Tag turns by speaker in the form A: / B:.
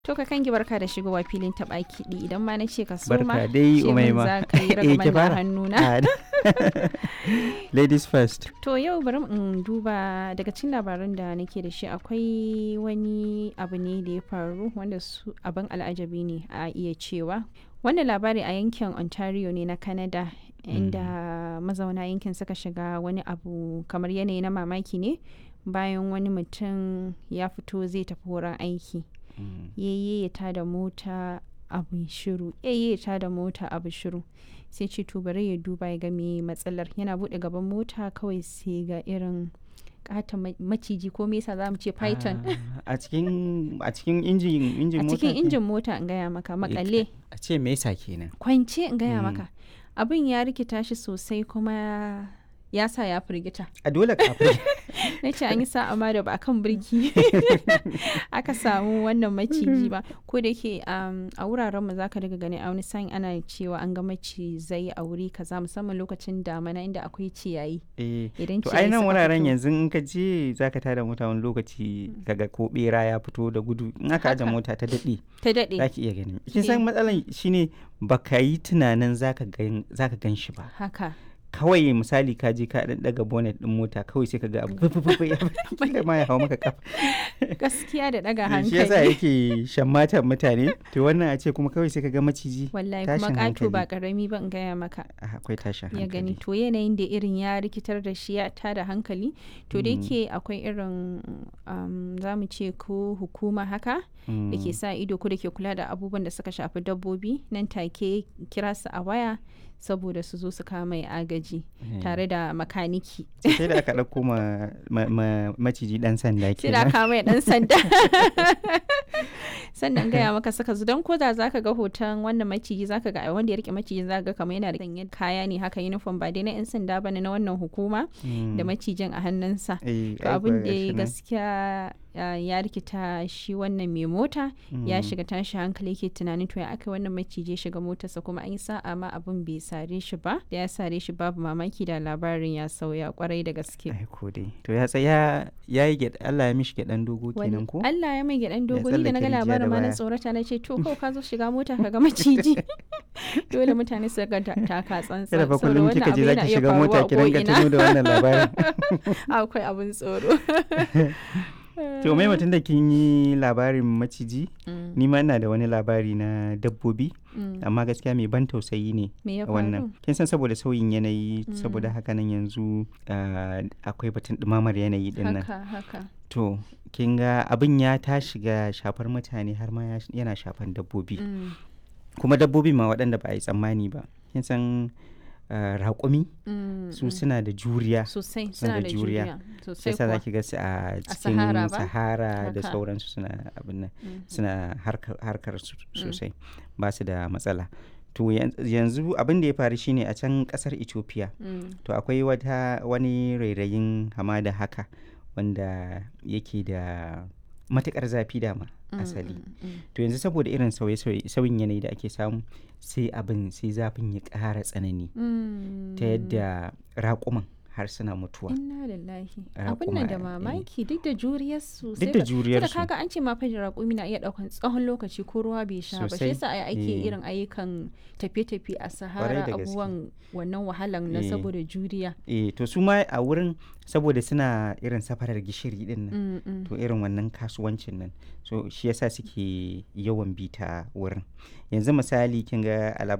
A: To ka kangi barka da shigowa filin taɓa kiɗi idan ma na ce ka soma
B: Barka dai
A: ce min
B: Umaima.
A: za ka yi
B: Eh, ki
A: ragaman da
B: fara.
A: hannuna.
B: Ah, Ladies first.
A: To yau bari in duba daga cikin labaran da nake da shi akwai wani abu ne da ya faru wanda su abin al'ajabi ne a iya cewa. Wannan labari a yankin Ontario ne na Canada inda mazauna yankin suka shiga wani abu kamar yanayi na mamaki ne bayan wani mutum ya fito zai tafi wurin aiki. yayye ya tada mota abu shiru yayye ya tada mota abu shiru sai ce to bari ya duba ya ga me matsalar yana bude gaban mota kawai sai ga irin kata maciji ko me yasa zamu ce python
B: Ah, A cikin a cikin injin injin
A: a
B: mota.
A: cikin
B: ke?
A: injin mota in gaya maka makalle
B: A ce me yasa kenan?
A: kwance in gaya
B: Mm.
A: maka abin ya rikita shi sosai kuma ya sa ya firgita
B: A dole kafin.
A: na ce an yi sa'a ma da ba a kan birki aka samu wannan maciji ba ko da yake um, a wuraren mu zaka daga gani a wani sa'in ana cewa an ga macizai a wuri kaza musamman lokacin damana inda akwai ciyayi
B: Eh,
A: idan
B: To ai nan
A: suka
B: wuraren
A: fito-
B: yanzu in ka je zaka tada mota wani lokaci kaga ko bera ya fito da gudu in aka aje
A: Haka.
B: mota ta daɗe
A: ta daɗe
B: za ki iya gani. Kin
A: Eh.
B: san matsalan shine baka yi tunanin zaka gan zaka gan shi ba.
A: haka
B: Kawai misali ka je ka dan daga bonnet din mota kawai sai ka ga abu fufufu ya kila ma ya hawo maka kafa.
A: gaskiya da daga
B: shi yasa
A: hankali
B: yake shammatan mutane to wannan a ce kuma kawai sai ka ga maciji
A: wallahi kuma
B: tashin
A: ƙato ba
B: hankali.
A: ƙarami ba in gaya maka
B: Ah, akwai tashin
A: ya gani
B: hankali
A: to yanayin da irin ya rikitar da shi ya tada hankali to da
B: Mm.
A: yake akwai irin um, za mu ce ko hukuma haka da ke
B: Mm.
A: sa ido ko da ke kula da abubuwan da suka shafi dabbobi nan take kira su a waya saboda su zo su kama mai agaji
B: Eh.
A: tare da makaniki
B: sai da aka ɗauko ma, ma, ma- maciji ɗan sanda
A: sai da
B: kenan
A: kama mai dan sanda sannan gaya maka saka su don ko da zaka ga hoton wannan maciji zaka ga wanda ya rike maciji zaka ga kamar yana da sanye kaya ne haka uniform ba dai na yan sanda bane na wannan hukuma
B: Mm.
A: da macijin a hannunsa
B: Eh,
A: to
B: ai
A: abin
B: kuwa
A: da
B: gashi
A: ya
B: nan.
A: gaskiya uh, ya rikita shi wannan mai mota ya
B: Mm.
A: shiga tashi hankali ke tunanin to ya aka wannan maciji ya shiga motarsa kuma an yi sa'a ma abin bai sare shi ba da ya sare shi babu mamaki da labarin ya sauya kwarai da gaske
B: ai ko dai to ya tsaya ya yi gyaɗa Allah ya mishi gyaɗan dogo
A: Wani-
B: kenan ko
A: Allah ya mai gyaɗan dogo ni da na ga
B: tsallake rijiya da
A: labarin ma na
B: baya.
A: tsorata na ce to kawai ka zo shiga mota ka ga maciji dole mutane su ga ta- taka tsantsan
B: kada fa
A: saboda
B: kullum
A: wannan
B: kika
A: abu
B: je
A: yana
B: zaki
A: iya
B: shiga
A: faruwa
B: mota
A: a
B: ki ringa
A: ko'ina.
B: tuno da wannan labarin
A: akwai abin tsoro
B: to mai mutum da kin yi labarin maciji
A: Mm,
B: ni ma ina da wani labari na dabbobi
A: mm.
B: amma gaskiya mai ban tausayi ne
A: me ya faru
B: wannan kin san saboda sauyin yanayi
A: Mm.
B: saboda haka nan yanzu ah, akwai batun ɗumamar yanayi din nan
A: haka haka
B: to kin ga abin ya ta shiga shafar mutane har ma ya- yana shafan dabbobi
A: Mm,
B: kuma dabbobi ma waɗanda ba a yi tsammani ba kin san ah, raƙumi
A: mm,
B: su
A: mm.
B: suna da juriya
A: sosai
B: suna
A: suna
B: da
A: da
B: juriya.
A: juriya
B: sai
A: sosai
B: sa
A: kuwa
B: zaki ga su a cikin
A: Sahara ba?
B: sahara da
A: Haka.
B: sauransu suna abin nan
A: Mm,
B: suna harkar, harkar su sosai ba su da matsala to yan- yanzu abin da ya faru shine a can kasar ethiopia
A: mm,
B: to akwai wata wani rairayin hamada haka wanda yake da matukar zafi dama
A: mm,
B: asali
A: mm, mm.
B: to yanzu saboda irin sauye-sauye sauyin yanayi da ake samu sai abin sai zafin ya ƙara tsanani
A: Mm.
B: ta yadda raƙuman har suna mutuwa
A: Inna lillahi.
B: Raƙuma,
A: Abin nan da
B: eh.
A: mamaki duk da juriyar su.
B: duk da juriyarsu
A: Sai kaga an ce ma fa raƙumi na iya ɗaukan tsawon lokaci ko ruwa bai sha ba. Shi
B: Sosai,
A: yasa ai ake
B: eh.
A: irin ayyukan tafiye-tafiye a Sahara
B: da gaske.
A: abubuwan wannan wahalan na
B: Eh.
A: saboda juriya.
B: eh to su ma a wurin saboda suna irin safarar gishiri din nan
A: Mm, mm.
B: to irin wannan kasuwancin nan so shi yasa suke yawan bi ta wurin yanzu misali kin ga a labarin